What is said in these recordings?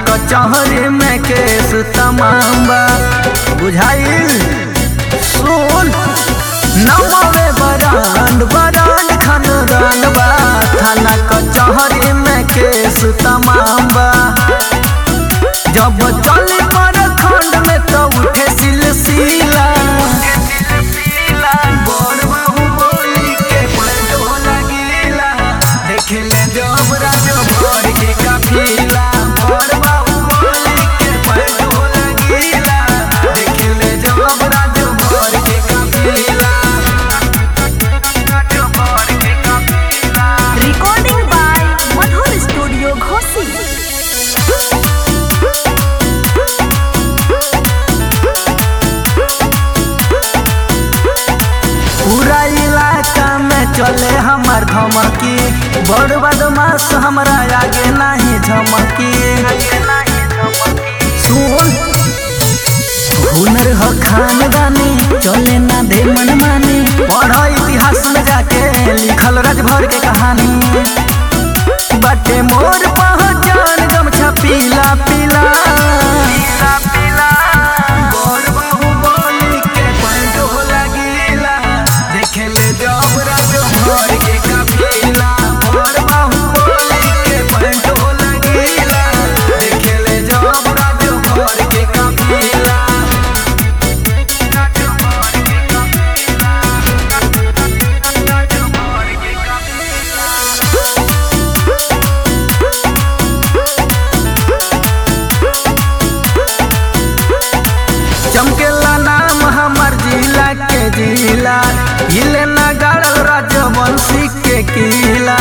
कचहरी में केस तमाम बा बुझाइल सुन नमवे बरांड बरांड खानदान बा थाना कचहरी में केस तमाम बा जब चली पर खंड में तो उठे सिलसिला बड़ बाहुबली के पलटो लगीला देखले जब राजो भर के काफिला बड़ बाहुबली के पलटो लगीला देखले जब राजो भर के काफिला राजो भर के काफिला Recording by Madhur Studio Ghosi. पूरा इलाका में चले हमार धमकी बड़ बदमाश हमरा आगे नहीं झमकी सुन हुनर ह खानदानी चले ना दे मनमानी पढ़ इतिहास में जाके लिखल राजभर के कहानी बाटे मोर पहचान गमछा पीला पीला बड़ बाहुबली के पंडो लगीला देखेले जब राजो भर के काफिला बड़ बाहुबली के पंडो लगीला देखेले जब राजो भर के काफिला राजो भर के काफिला राजो भर के काफिला चमकेला नाम हमार जिला के जिला हिले ना गाड़ल राजवंशी के किला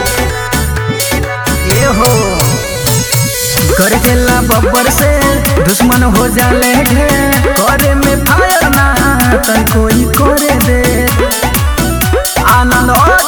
ये हो कर देला बब्बर से दुश्मन हो जाले ढेर करे में फायर ना तन कोई करे दे आनंद और